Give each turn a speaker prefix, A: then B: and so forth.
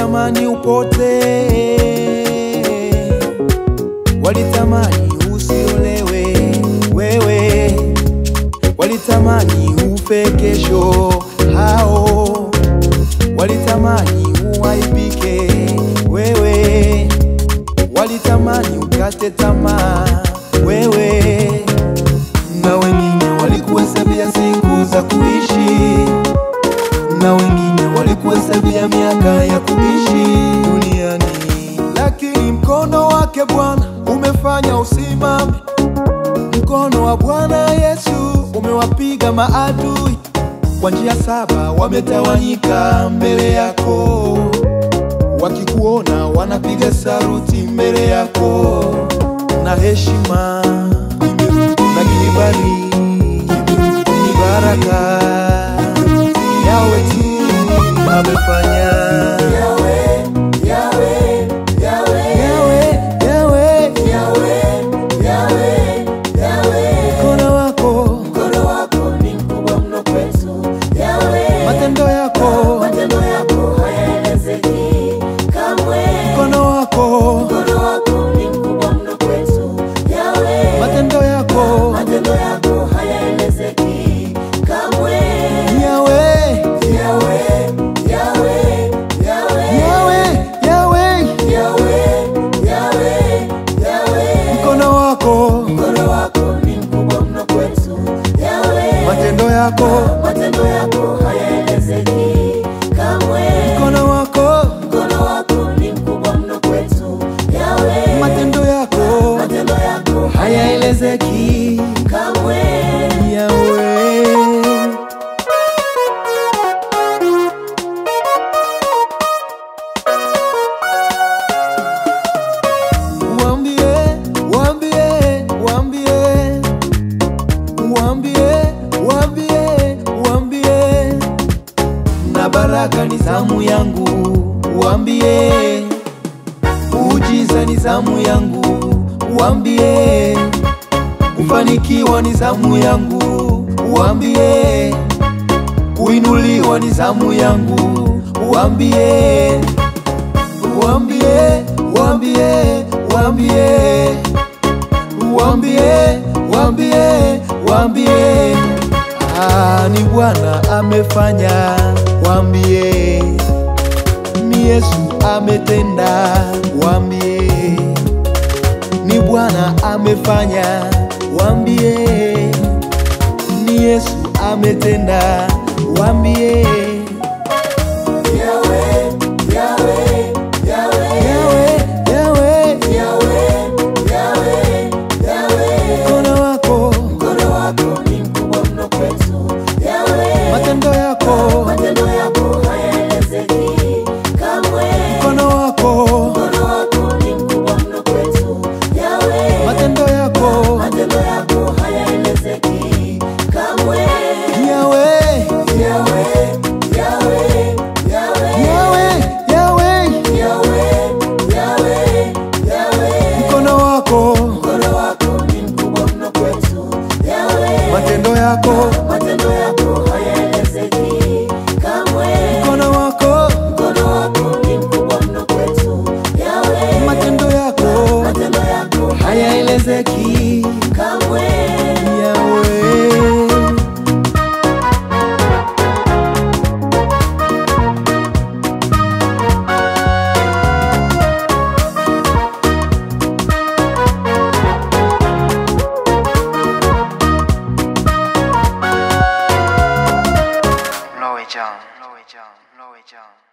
A: walitamani upotee, walitamani usiolewe wewe, walitamani ufe kesho hao, walitamani uaibike wewe, walitamani ukate tamaa wewe, na wengine walikuhesabia siku za kuishi na wengine walikuhesabia miaka ya kuishi duniani, lakini mkono wake Bwana umefanya usimame. Mkono wa Bwana Yesu umewapiga maadui kwa njia saba, wametawanyika mbele yako, wakikuona wanapiga saruti mbele yako, na heshima na kibali ni baraka yawe tu amefanya
B: Yahweh, Yahweh, Yahweh,
A: yawe yawe
B: Yahweh, Yahweh.
A: mkono wako
B: Mkono wako ni mkubwa mno kwetu. Yahweh,
A: matendo yako
B: matendo yako hayaelezeki kamwe.
A: mkono wako
B: Mkono wako ni mkubwa mno kwetu. Yahweh,
A: matendo yako
B: matendo yako hayaelezeki kamwe.
A: yawe
B: Yahweh, Yahweh, Yahweh,
A: yawe yawe
B: Yahweh, Yahweh, Yahweh.
A: mkono wako
B: Mkono wako ni mkubwa mno kwetu. Yahweh,
A: matendo yako
B: matendo yako hayaelezeki kamwe.
A: mkono wako
B: Mkono wako ni mkubwa mno kwetu. Yahweh,
A: matendo yako
B: matendo yako
A: hayaelezeki
B: kamwe.
A: yawe Waambie, waambie, waambie, waambie, waambie, waambie, na baraka ni zamu yangu, waambie, ujiza ni zamu yangu, waambie, kufanikiwa ni zamu yangu, waambie, kuinuliwa ni zamu yangu, waambie Wambie, wambie, wambie, wambie, wambie, wambie, ah, ni Bwana amefanya, wambie, ni Yesu ametenda, wambie, ni Bwana amefanya, wambie, ni Yesu ametenda, wambie,
B: Yahweh, Yahweh, Yahweh,
A: yawe, yawe,
B: Yahweh, Yahweh, Yahweh.
A: mkono wako
B: Mkono wako ni mkubwa mno kwetu. Yahweh,
A: matendo yako
B: matendo yako hayaelezeki kamwe.
A: mkono wako
B: Mkono wako ni mkubwa mno kwetu. Yahweh,
A: matendo yako
B: matendo yako hayaelezeki kamwe.
A: yawe
B: Yahweh, Yahweh, Yahweh,
A: yawe yawe
B: Yahweh, Yahweh, Yahweh.
A: mkono wako
B: Mkono wako ni mkubwa mno kwetu. Yahweh,
A: matendo yako
B: matendo yako hayaelezeki kamwe.
A: mkono wako
B: Mkono wako ni mkubwa mno kwetu. Yahweh,
A: matendo yako
B: matendo yako
A: hayaelezeki
B: kamwe.
A: yawe
C: Lowe John, Lowe John, Lowe John.